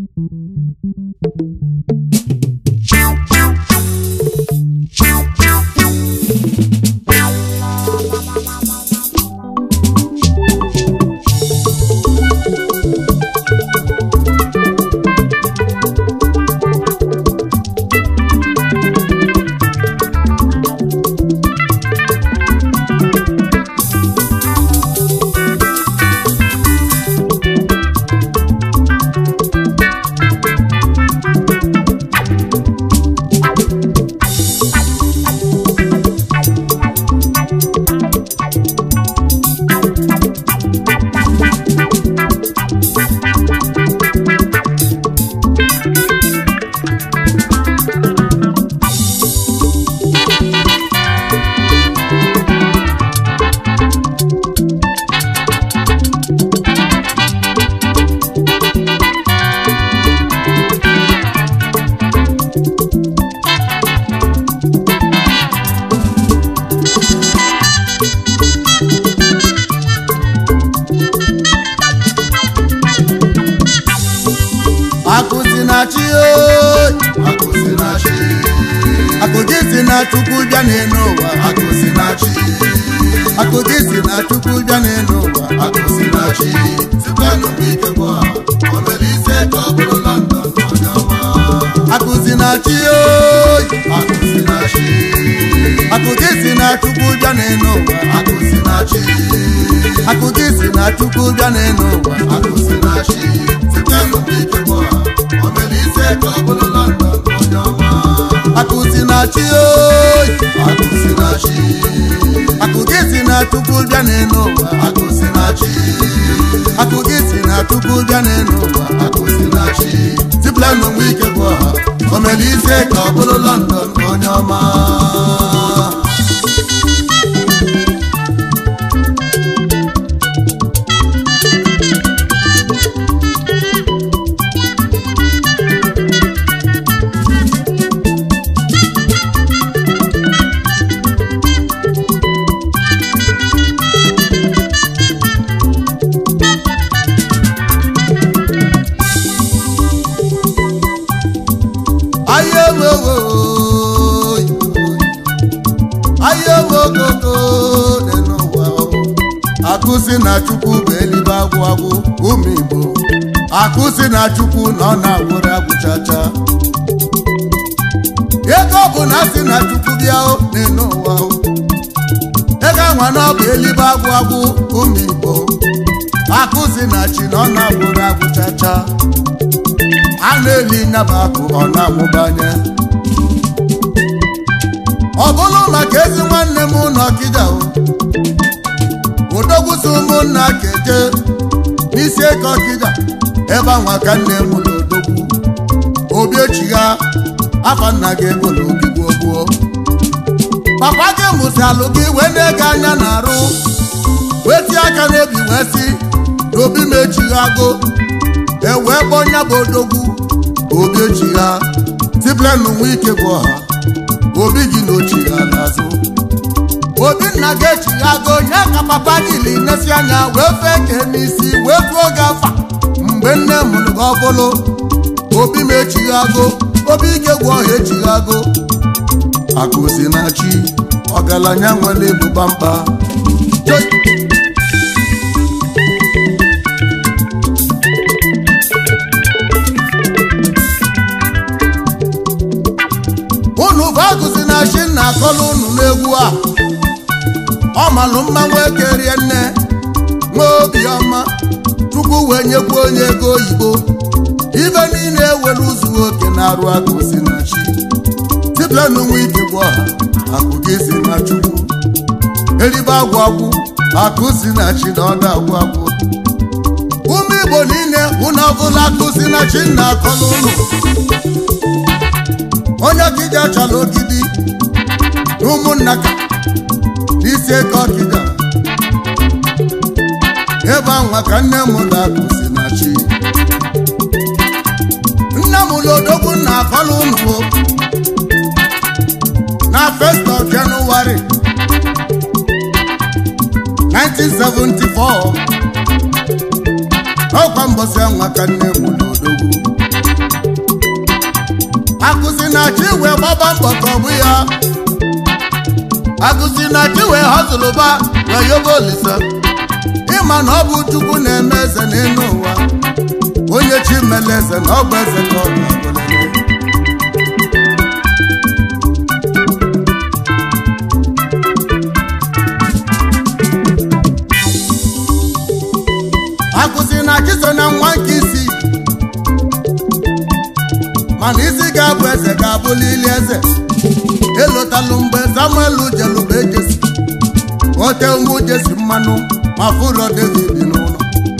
akụzi na chi oyi akụzi na chi akụzi si na chukwu bịa n'elu ụwa akụzi na chi akụzi si na chukwu bịa n'elu ụwa akụzi na chi site n'ụmụ ike bụ ha o mere ise ka ọ bụrụ london onye ọma akụzi na chi oyi akụzi na chi akụzi si na chukwu bịa n'elu ụwa akụzi na chi akụzi si na chukwu bịa n'elu ụwa akụzi na chi site n'ụmụ ike bụ ha o mere ise ka ọ bụrụ london onye ọma akụzi na chi oyi akụzi na chi akụzi si na chukwu bịa n'elu ụwa akụzi na chi akụzi si na chukwu bịa n'elu ụwa akụzi na chi tipụla n'onwe ike bụ ọha o mere ise ka ọ bụrụ london onye ọma ahịa ogogo ahịa ogogogo dị n'ụwa akụzi na chukwu bụ elibe agwụ agwụ ụmụ igbo akụzi na chukwu na ọ na-agwụrụ agwụchacha ego ọ bụ na asị na chukwu bịa o dị n'ụwa o. ego anwa na ọ bụ elibe agwụ agwụ ụmụ igbo akụzi na chi na ọ na-agwụrụ agwụchacha a na-eli nyaba akụ ọ na-amụbanye ọ bụrụ maka ezi nwanne m n'ọkịja o odogwusi ụmụnna keje n'isi eke ọkịja ebe anwa ka nne m na odogwu obi echigha afa nna gị ego na obi gbuo gbuo papa gị mụsalụ gị wee na-ege anya na-arụ wee tie aka n'obi wee si n'obi m echighago ewee kpọọ nya bụ odogwu obi echigha tiplenụ nwa ike bụ ọha obi gị na ochigha n'azụ obi nna gị echighago nye ka papa jiri nesi anya wee fee ke n'isi wee tuo gị afa mgbe nne mụrụ gị ọbụlụ obi m echighago obi ike gwụ ọha echighago akụzi na chi ọgaranya nwere ebụba mkpa Choi! unu bụ agụzi na chi na akọlụ unu n'egwu a ọ malụ mma nwoke rie nne nwa obiọma chukwu wee nyekwa onye ego oyibo ibe niile ewere ụzụ oke na-arụ agụzi na chi tiplenụ nwa ike bụ ọha akụ gị si na chukwu eribe agwụ agwụ akụ si na chi na ọ na-agwụ agwụ ụmụ igbo niile unu ọbụla akụ si na chi na akọlụ unu onye ọkịja chọrọ ogidi na ụmụnna ka n'isi eke ọkịja ebe anwa ka nne m na-akụzi na chi nne m lodogwu na akọlụ unu na first of January 1974 ọkwa mbọsị anwa ka nne m lodogwu agụsi na chi wee gbaba mbọ ka ọ bụ ya agụsi na chi wee họzụlụba wee yoba olisa ịma na ọ bụ chukwu na-eme eze n'elu ụwa onye chi mere eze na ọ bụ eze ka ọ bụ ọbụlele akụzi na chiso na nwa nke isi mana isi ga-abụ eze ga-abụli ili eze elotalụ mgbe samuel jelụba ejesi ote ụmụ jesi mmanụ ma fụrọ david n'ụlọ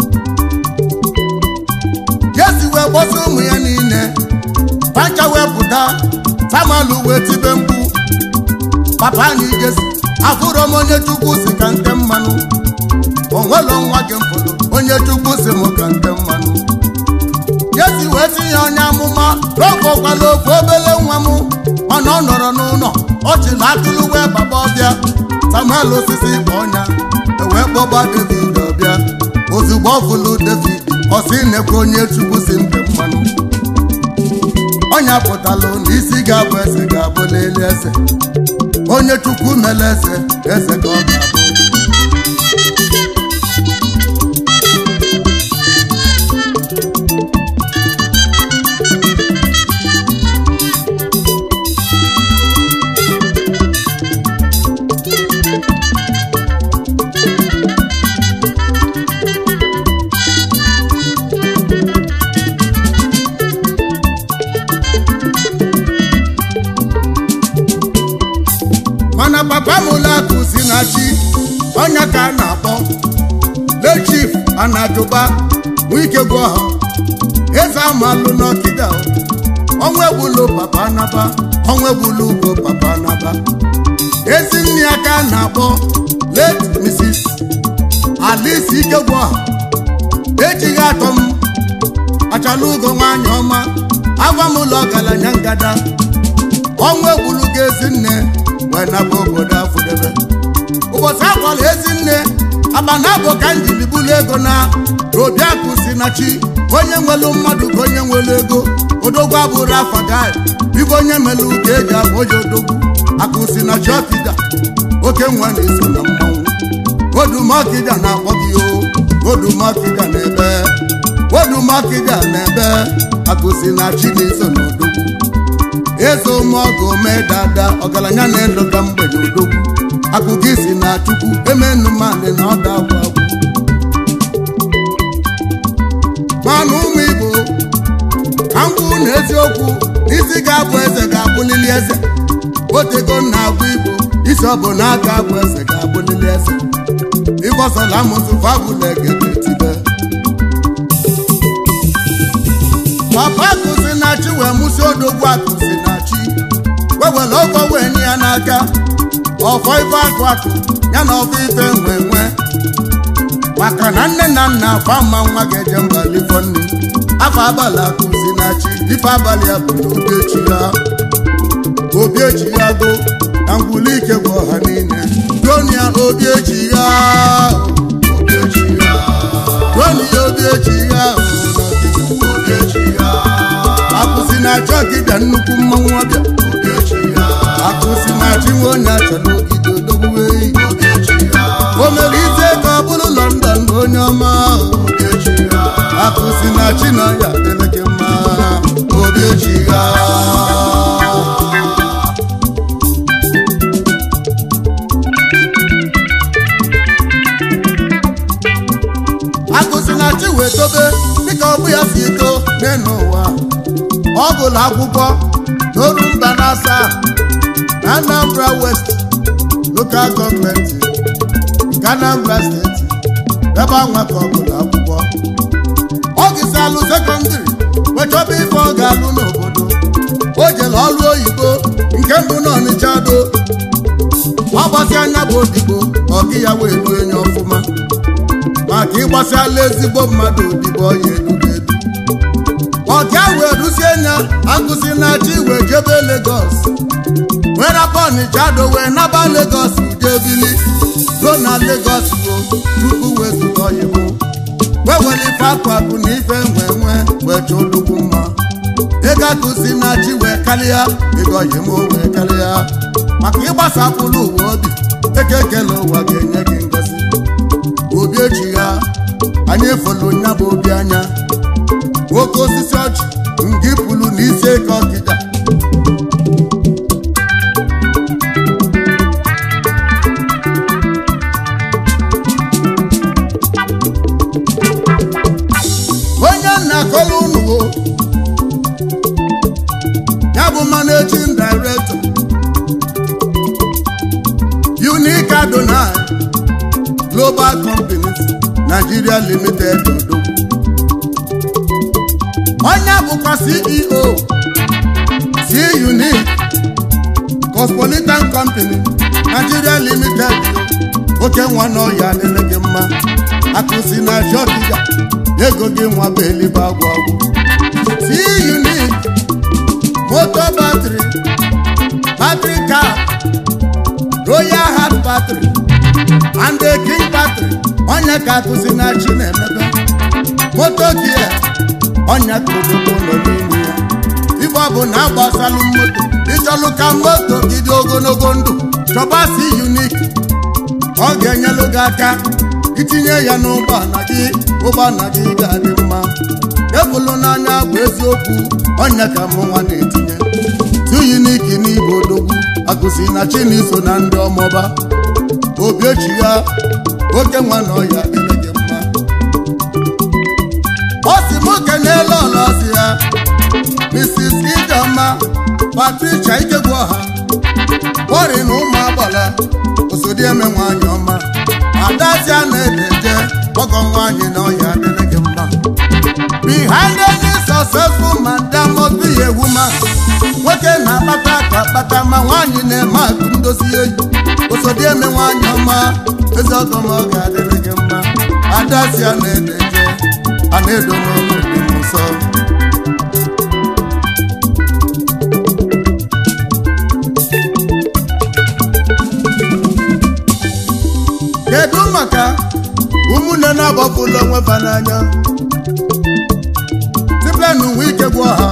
jesi wee gbọsa ụmụ ya niile pancha wee pụta samuel wee tibe mkpu papa anyị jesi afụrọ m onye chukwu si ka nte mmanụ onwelo nwa gị mfụrụ onye chukwu si m ka nte mmanụ jesi wee tinye onye amụma n'ogokwala ofu obele nwa m mana ọ nọrọ n'ụlọ ọchị na atụrụ wee baba ọbịa samuel osisi ka ọnya ewee kpọba david ọbịa ozugbo ọ fụlụ david ọsị nekwa onye chukwu si mpe mmanụ ọnya pụtalụ na isi ga-abụ eze ga-abụ n'elu eze onye chukwu mere eze eze ka ọ ga-abụ mana papa m ụlọakụ si na chi ọnya ka a na-akpọ lechif anajụba nwike gwọ ha eze amalụ n'ọkịda ọnwa egbulu papa anaba ọnwa egbulu ugo papa anaba ezi nne ya ka a na-akpọ late mrs alice ike gwọ ha ejighị atọ m achala ugo nwaanyị ọma agwa m ụlọ ọgaranya ngada ọnwa egbulu ga ezi nne wee naba obodo afụdebe ụbọchị akwala ezinne abana bụ ka njiri bulu ego na obiakụ si na chi onye nwelu mmadụ ka onye nwelu ego odogwu abụrụ afa gai ibe onye melu ka eji abụ oji odogwu akụ si na chi ọkịda oke nwa na-eso na mmanwụ odumọkịda na-akpọ gị o odumọkịda na-ebe odumọkịda na-ebe akụ si na chi na-eso na odogwu eze ụmụọgụ mee dada ọgaranya na-elota mgbede odogwu akụkọ isi na chukwu emenụmadị na ọda agwụ agwụ mana ụmụ igbo ka ngwụ na eziokwu isi ga-abụ eze ga-abụlili eze otego na agwụ igbo isi ọ bụ na aka abụ eze ga-abụlili eze ịgbọsọla amụsụ fabụla egede tibe papa akụzi na chi wee mụsi odogwu akụzi na chi wewere ọgwọ wee nye ya n'aka ọfọ ife akụ akụ ya na ọfọ ife nwe nwe maka na nne na nna afa mma nwa ga-eje mba lifọ nne afọ abalị akụzi na chi ife abalị ya bụ na obi echi ya obi echi ya go na ngwụli ike bụ ọha niile donia obi echi ya obi echi ya donia obi echi ya obi echi ya akụzi na achọ gịbịa nnukwu mmanwụ ọbịa akụzi na chi nwe onye achọ n'ogide odogwu eyi o mere ise ka ọ bụrụ london bụ onye ọma akụzi na chi na ya dịrị gị mma obi echi ya akụzi na chi wee tobe dịka ọ bụ ya si eto n'elu ụwa ọ gụrụ akwụkwọ n'oru mba na asaa na Anambra West Local Gọọmenti nke Anambra Steeti ebe anwa ka ọ gụrụ akwụkwọ ọ gịsalụ sekọndịrị wee chọba ife ọ ga-alụ n'obodo o jere ọrụ oyibo nke mbụ na Ọnịcha do ọ gbasi anya bụ odibo ọgị ya wee ruo enye ọfụma maka ịgbasiala ezigbo mmadụ odibo ya elugo edu ọga wee ruzie nya agụsi na chi wee jebe Lagos wee rapụ Ọnịcha do wee naba Lagos ude bili ruo na Lagos ruo tupu wee zụta oyibo wee were ife akụ akụ na ife nwe nwe wee chọọ olugwu mma ego akụsi na chi wee karịa ego oyim wee karịa maka ịgbasapụrụ ụwa obi eke ekele ụwa ga-enye gị ngozi obi echi ya anyị efolu nya bụ obi anya nwoke osisi ọchị ngị pụrụ n'isi eke ọkịda onye nna-akọrọ unu o ya bụ managing director unique adonai global companies nigeria limited odogwu onye bụkwa ceo c unique cosmopolitan company nigeria limited oke nwa n'ọhịa adịrị gị mma akụsi na shọkịga ego gị nwa bụ elibe agwụ agwụ c unique motor battery battery car royal heart battery and the king battery onye ka akụsi na chi na-emebe moto gia onye ka obodo nọ n'ime ya ife ọ bụ na agbasalụ moto ịchọlụ ka moto gị dị ogologo ndụ chọba si unik ọ ga-enyelụ gị aka itinye ya n'ụgbọala gị ụgbọala gị ga-adị mma ebulu n'anya bụ eziokwu onye ka mụ nwa na-etinye tu unik n'igbo odogwu akụsi na chiniso na ndị ọmọba obi echi ya oke nwa na ọya dịrị gị mma ọ si m kenyela ọlọsi ya mrs ijeọma patricia ikegbuọha bọri na ụmụ agbala osodieme nwanyị ọma adazia na-edeje ọgọ nwanyị na ọya dịrị gị mma behind any successful man there must be a woman nwoke na-akpata ka akpata ma nwaanyị na-eme akụ ndozi eyi osodieme nwanyị ọma eze ọgọ m ọ ga-adịrị gị mma adazia na-edeje a na-edo n'ọnụ dị m nsọ kedu maka ụmụnne na-agbapụla onwe fa n'anya tiplen nwe ike gwụ ha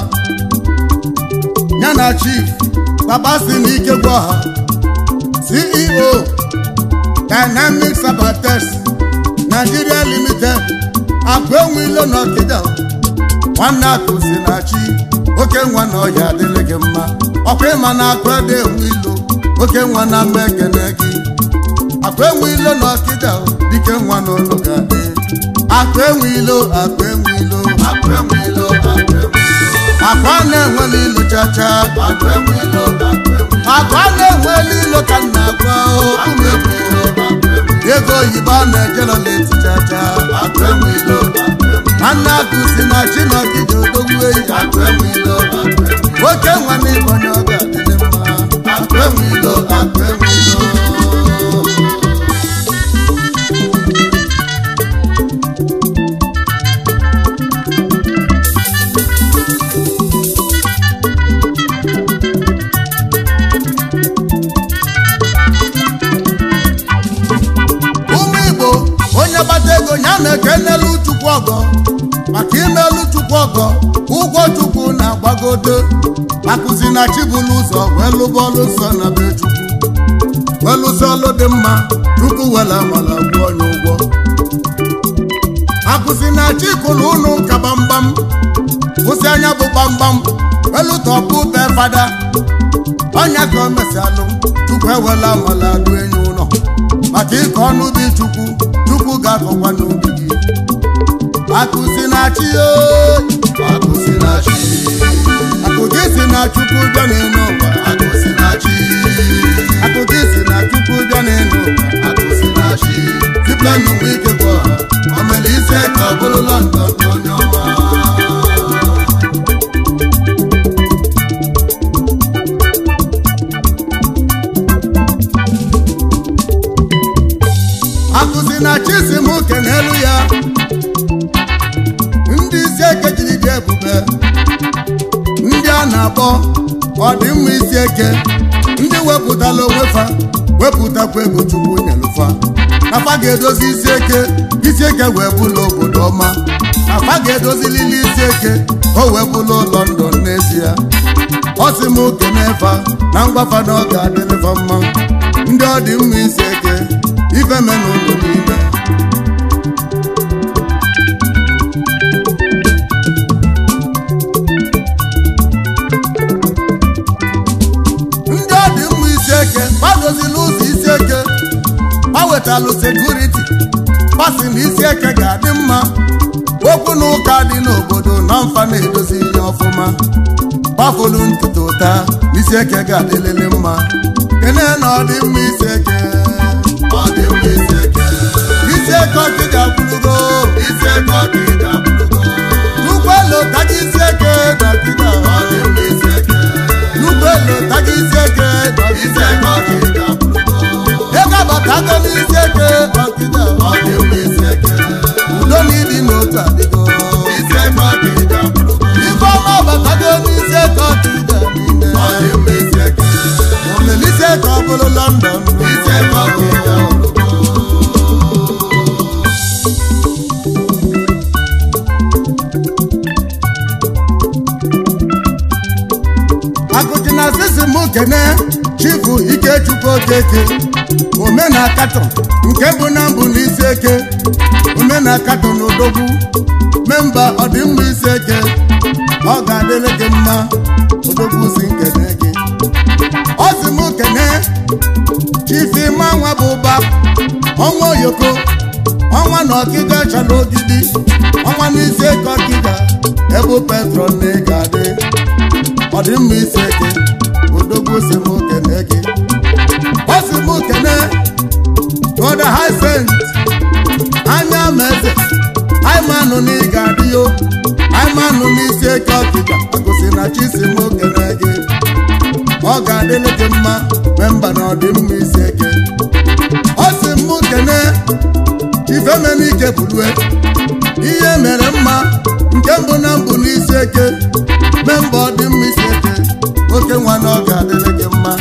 ya na chief papa si na ike gwụ ha ceo dynamic sabates nigeria limited akụ enwe ilo na ọkịda nwanne akụ si na chi oke nwa na ọya adịrị gị mma ọkwa ịma na akụ ede enwe ilo oke nwa na mma ekene gị akụ enwe ilo na ọkịda dike nwa n'ụlọ ga-adị akụ enwe ilo akụ enwe ilo akụ enwe ilo akụ enwe ilo akwa na-enwela ilo chacha akụ enwe ilo akụ enwe ilo akwa na-enwela ilo ka m na-agwa akụ enwe ilo akụ enwe ilo ego oyibo a na-ejela leti chacha akụ enwe ilo akụ enwe ilo nwanne akụ si na chi na ọkịda odogwu eyi akụ enwe ilo akụ enwe ilo nwoke nwa n'ịbọnye ọ ga-adịrị mma akụ enwe ilo akụ enwe ilo ụmụ igbo onye gbata ego ya na-ekenelu chukwu ọgọ maka imelu chukwu ọgọ ụgwọ chukwu na-agbagodo akụzi na chibụlụ ụzọ wee lụba ọlụ nsọ na be chukwu wee lụsị ọlụ dị mma chukwu wela amala gwụọ onye ụgwọ akụzi na chikụlụ ụnụ ụka gbamgbam kwụsị anya bụ gbamgbam welu tọpụ be fada ọnya ka o mesialụ chukwu ewela amala dụ enyi ụlọ maka ịkọ ọnụ dị chukwu chukwu ga-akọkwa n'obi gị akụzi na chi oyi akụ si na chi akụzi si na chukwu bịa n'elu ụwa akụ si na chi akụzi si na chukwu bịa n'elu ụwa akụ si na chi tiplenụ nwe ike bụ ọha o mere ise ka ọ bụrụ london onye ọma akụzi na chi si m ke n'elu ya ndị isi eke jiri dị ebube ndị a na-akpọ ọdịmma isi eke ndị wepụtala onwe fa wepụtakwa ego chukwu nyelụfa nafa ga-edozi isi eke isi eke wee bụla obodo ọma nafa ga-edozilili isi eke o wepụlụ london n'ezie ọ sị m kene fa na ngwafa na ọ ga-adịrịfa mma ndị ọ dị mma isi eke ife me n'ụlọ niile ndị ọ dị mma isi eke gbadozila ụzọ isi eke ha wetalụ sekuriti pasi na isi eke ga-adị mma okwu na ụka dị n'obodo na mfa na-edozi ihe ọfụma gbafulu ntutu ụta isi eke ga-adịlịlị mma kene na ọ dị mma isi eke ọ dị mma isi eke isi eke ọkịja kwurugo isi eke ọkịja bụrụgo n'ụgbọelu taga isi eke dọkịta ọ dị mma isi eke n'ụgbọelu taga isi eke isi dọkịta eke ọkịja bụrụgo ego abatago n'isi eke ọkịja ọ dị mma isi eke udo na ịdị n'otu adịgo isi eke ọkịja bụrụgo ife ọma abatago n'isi eke ọkịja niile ọ dị mma isi eke omelisi eke ọ bụrụ london isi eke ọkịja bụrụgo akụchi na sisi m kene chifu ikechukwu okeke omena katọ nke bụ na mbụ n'isi eke omena katọ n'odogwu memba ọdịmma isi eke ọ ga-adịrị gị mma odogwu si nkene gị ọ si m kene chifi manwa bụ ụba ọnwa oyoko ọnwa na ọkịga chara ogidi ọnwa n'isi eke ọkịga ebe petron na ị ga-adị ọ dị mma isi eke odogwu si m kene gị ọ si m kene tụọda haisent anya ma eze aimanụ na ị ga-adị yo aimanụ n'isi eke ọkịka agụsị na chi si m kene gị ọ ga-adịrị gị mma memba na ọ dị mma isi eke ọ si m kene chifemenike bulue ihe mere mma nke mbụ na mbụ n'isi eke memba ọ dị mma isi eke oke nwa na ọ ga-adịrị gị mma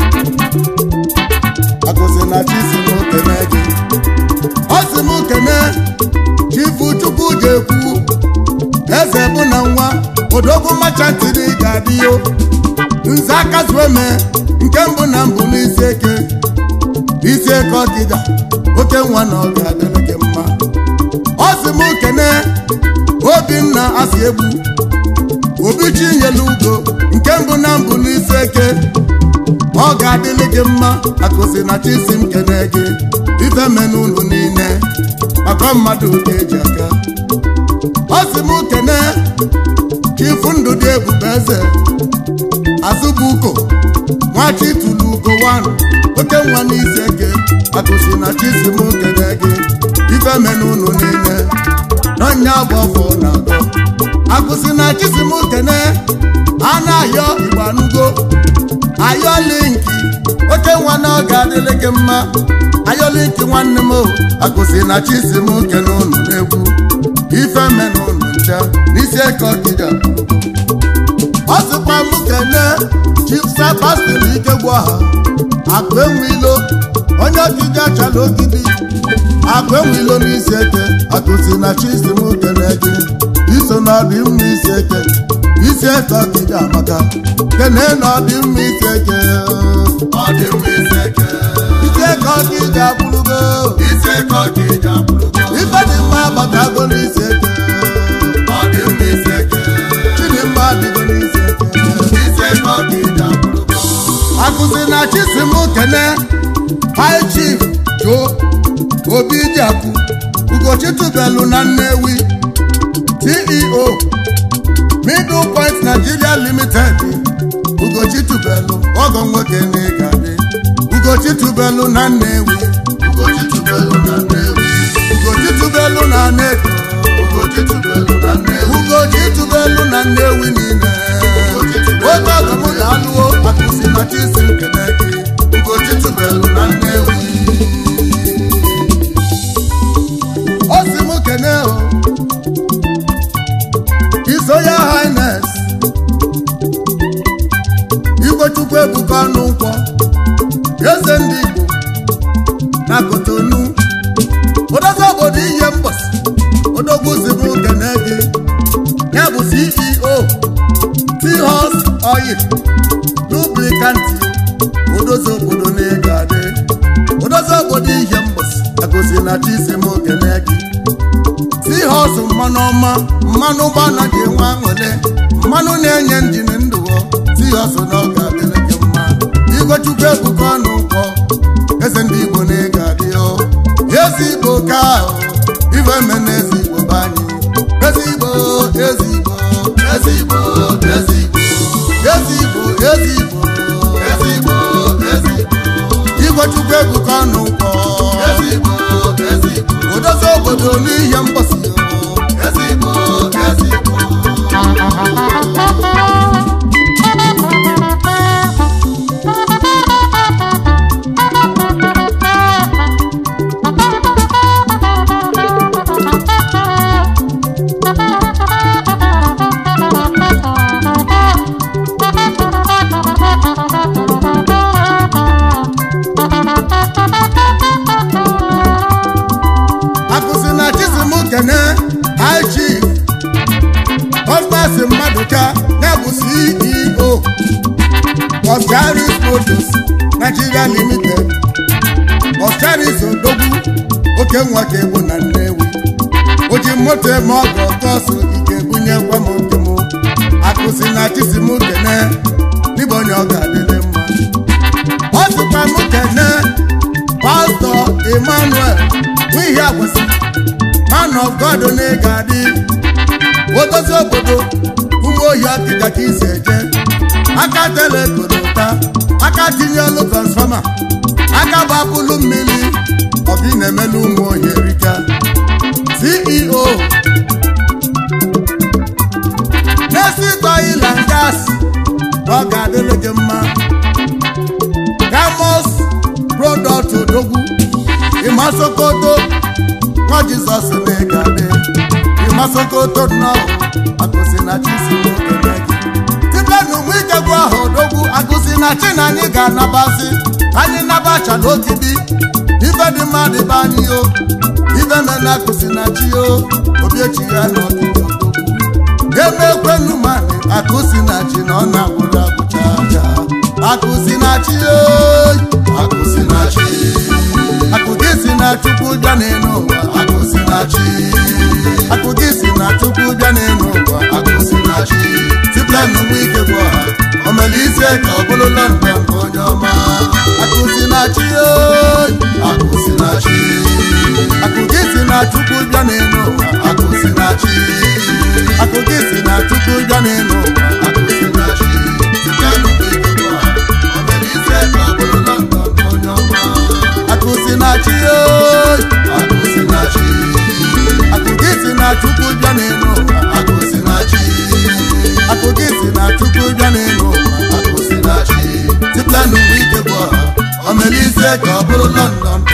akụzi na chi si m kene gị ọ si m kene chifu chukwu ga-ekwu eze bụ na nwa odogwu machantịrị ga-adị yo nze akazueme nke mbụ na mbụ n'isi eke isi eke ọdịda oke nwa na ọ ga-adịrị gị mma ọ si m kene obinna asị egbu obi chinyelu ugo nke mbụ na mbụ n'isi eke ọ ga-adịrị gị mma akụzi na chisi m kene gị ife menu unu niile maka mmadụ ga-eji aka ọ si m kene chifu ndụ dị ebube eze azụbuko nwachi tụrụ ugo wan oke nwa n'isi eke akụzi na chisi m kene gị ife menu unu niile n'ọnya bụ ọfọ na atọ akụzi na chisi m kene a na-ayọ igbo anụgo ayọ linki oke nwa na ọ ga-adịrị gị mma ayọ linki nwanne m o akụzi na chisi m kene unu n'egwu ife menu unu ncha n'isi eke ọkịja ọ sịkwa m kene chipsa pastịrị ike gwụ ha akụ enwe ilo onye ọkịja chala ogidi akụ enwe ilo n'isi eke akụzi na chisi m kene gị iso na ọdị mma isi eke isi eke ọkịja amaka kene na ọdị mma isi eke ọ dị mma isi eke isi eke ọkịja bụrụgo isi eke ọkịja bụrụgo ife dị mma abatago n'isi eke ọ dị mma isi eke chidimma adịgo n'isi eke isi eke ọkịja bụrụgo akụzi na chisim kene high chief jo obi jiakụ ugochitubelu na nnewi ceo middle point nigeria limited ugochitubelu ọgọ nwoke na ịgadị ugochitubelu na nnewi Ugochi tubelu na Nnewi ugochitubelu na nedo Ugochi tubelu na Nnewi ugochitubelu na nnewi niile oge ọgọ m ga-alụo akụzi na chisim kene gị Ugochi tubelu na Nnewi o si m kene o His Royal Highness Igbochukwu Ebuka ọnụ nkwọ eze ndị Igbo na Kotonu odozi obodo ihe mbọsị odogwu si m kene gị ya bụ CEO oyi lubrikanti odozi obodo na-ego adị odozi obodo ihe mbọsị agosi na chisi m okene gị si họsụ mmanụ ọma mmanụ ụgbọ anaghị enwe aṅụle mmanụ na-enye njin ndụọ si họsụ na ọ ga-adịrị gị mma igochukwu ebuka ọnụ ụkọ eze ndị igbo na-ego adị o ezi igbo ka ahụ ife eme na ezi igbo be anyị ezi igbo ezi igbo ezi igbo ezi igbo ezi igbo ezi igbo ezi igbo ezi igbo igochukwu ebuka ọnụ ụkọ ezi igbo ezi igbo odozi obodo n'ihe mgbọsị o ezi igbo ezi igbo akụzi na chisim kene high chief Cosmas Maduka na-bụ CEO of Charis Motors Nigeria Limited of Charis Odogwu oke nwa ka ebu na Nnewi o ji moto eme ọgọ kọsụ ike bunyekwa m nke m akụzi na chisim kene n'ịbụ onye ọ ga-adịrị mma ọ sịkwa m kene pastọ emmanuel n'ihi agwasị man of god na-ega adị odozi obodo ụmụ ohi akịga ka isi eje aka tele korota aka tinye elu transfọma aka gbapụlụ mmiri ọbụ ị na-emelu ụmụ ohi erika ceo na-esi oil and gas ọ ga-adịrị gị mma Gamos product odogwu ịma sokoto nwa jizọs na-ega adị ịma sokoto nnọọ agụsi na chisi n'okene gị site n'ụmụ ikegwu ahụ odogwu agụsi na chi na anyị ga-anabazi anyị nabacha n'ogidi ife dị mma dịbe anyị o ife mena agụsi na chi o obiechi ya n'ogidi odogwu ebe ekwenu mani akụsi na chi na ọ na-agwụrụ agwụcha aja akụsi na chi oyi akụsi na chi akụgị si na chukwu bịa n'elu ụwa akụsi na chi akụgị si na chukwu bịa n'elu ụwa akụsi na chi site n'ụmụ ike bụ ọha omere ise ka ọ bụrụ london bụ onye ọma akụsi na chi oyi akụsi na chi akụgị si na chukwu bịa n'elu ụwa akụsi na chi akụgị si na chukwu bịa n'elu ụwa akụsi na chi site n'ụmụ ike bụ ọha o mere ise ka ọ bụrụ London bụ onye ọma akụsi na chi oyi akụsi na chi akụgị si na chukwu bịa n'elu ụwa akụsi na chi akụgị si na chukwu bịa n'elu ụwa akụsi na chi site n'ụmụ ike bụ ọha omere ise ka ọ bụrụ london